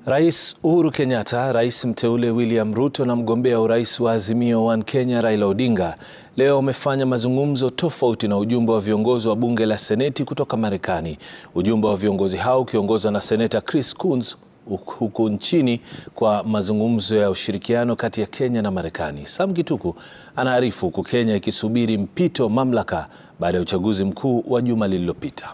Rais Uhuru Kenyatta, rais mteule William Ruto na mgombea urais wa Azimio One Kenya Raila Odinga leo wamefanya mazungumzo tofauti na ujumbe wa viongozi wa bunge la Seneti kutoka Marekani. Ujumbe wa viongozi hao ukiongozwa na Seneta Chris Coons huku nchini kwa mazungumzo ya ushirikiano kati ya Kenya na Marekani. Sam Gituku anaarifu huku Kenya ikisubiri mpito mamlaka baada ya uchaguzi mkuu wa juma lililopita.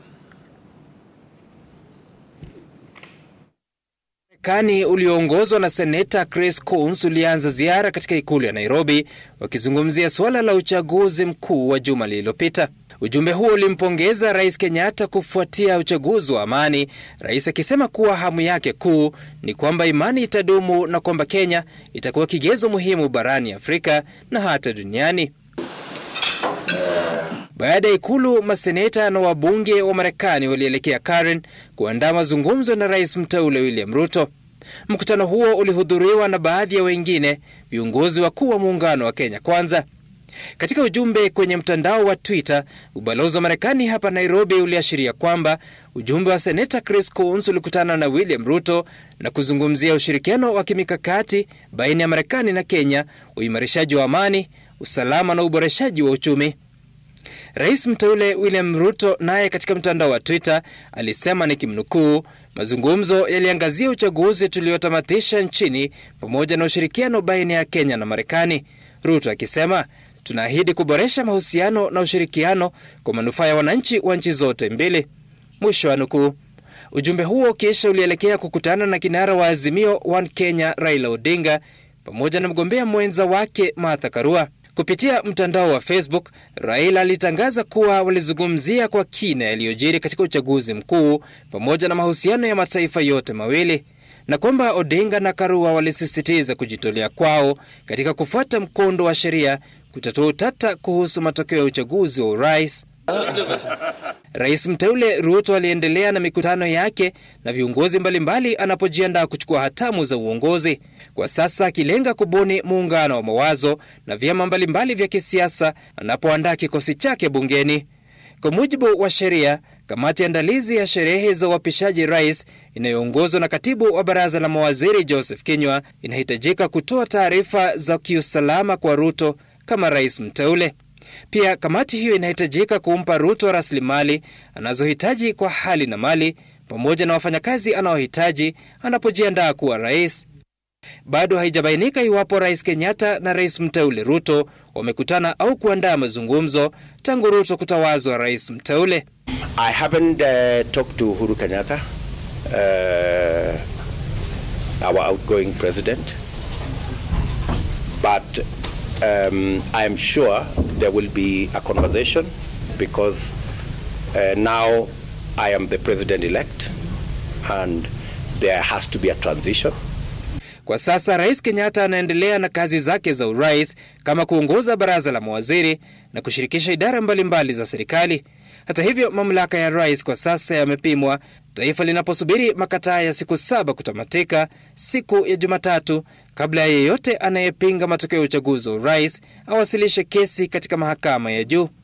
Marekani ulioongozwa na seneta Chris Coons ulianza ziara katika ikulu ya Nairobi wakizungumzia suala la uchaguzi mkuu wa juma lililopita. Ujumbe huo ulimpongeza Rais Kenyatta kufuatia uchaguzi wa amani, rais akisema kuwa hamu yake kuu ni kwamba imani itadumu na kwamba Kenya itakuwa kigezo muhimu barani Afrika na hata duniani. Baada ya ikulu, maseneta na wabunge wa Marekani walielekea Karen kuandaa mazungumzo na rais mteule William Ruto. Mkutano huo ulihudhuriwa na baadhi ya wengine viongozi wakuu wa muungano wa Kenya Kwanza. Katika ujumbe kwenye mtandao wa Twitter, ubalozi wa Marekani hapa Nairobi uliashiria kwamba ujumbe wa seneta Chris Coons ulikutana na William Ruto na kuzungumzia ushirikiano wa kimikakati baina ya Marekani na Kenya, uimarishaji wa amani, usalama na uboreshaji wa uchumi. Rais mteule William Ruto naye katika mtandao wa Twitter alisema nikimnukuu, mazungumzo yaliangazia uchaguzi tuliotamatisha nchini pamoja na ushirikiano baina ya Kenya na Marekani. Ruto akisema tunaahidi kuboresha mahusiano na ushirikiano kwa manufaa ya wananchi wa nchi zote mbili, mwisho wa nukuu. Ujumbe huo kisha ulielekea kukutana na kinara wa Azimio One Kenya Raila Odinga pamoja na mgombea mwenza wake Martha Karua. Kupitia mtandao wa Facebook, Raila alitangaza kuwa walizungumzia kwa kina yaliyojiri katika uchaguzi mkuu pamoja na mahusiano ya mataifa yote mawili na kwamba Odinga na Karua walisisitiza kujitolea kwao katika kufuata mkondo wa sheria kutatua utata kuhusu matokeo ya uchaguzi wa urais. Rais mteule Ruto aliendelea na mikutano yake na viongozi mbalimbali anapojiandaa kuchukua hatamu za uongozi, kwa sasa akilenga kubuni muungano wa mawazo na vyama mbalimbali vya kisiasa anapoandaa kikosi chake bungeni. Kwa mujibu wa sheria, kamati andalizi ya sherehe za uapishaji rais inayoongozwa na katibu wa baraza la mawaziri Joseph Kinyua inahitajika kutoa taarifa za kiusalama kwa Ruto kama rais mteule. Pia kamati hiyo inahitajika kumpa Ruto rasilimali anazohitaji kwa hali na mali pamoja na wafanyakazi anaohitaji anapojiandaa kuwa rais. Bado haijabainika iwapo rais Kenyatta na rais mteule Ruto wamekutana au kuandaa mazungumzo tangu Ruto kutawazwa rais mteule. I haven't uh, talked to Uhuru Kenyatta, uh, our outgoing president, but um, I am sure there will be a conversation because uh, now I am the president elect and there has to be a transition. Kwa sasa Rais Kenyatta anaendelea na kazi zake za urais kama kuongoza baraza la mawaziri na kushirikisha idara mbalimbali mbali za serikali. Hata hivyo, mamlaka ya rais kwa sasa yamepimwa, taifa linaposubiri makataa ya siku saba kutamatika siku ya Jumatatu kabla ya yeyote anayepinga matokeo ya uchaguzi wa urais awasilishe kesi katika mahakama ya juu.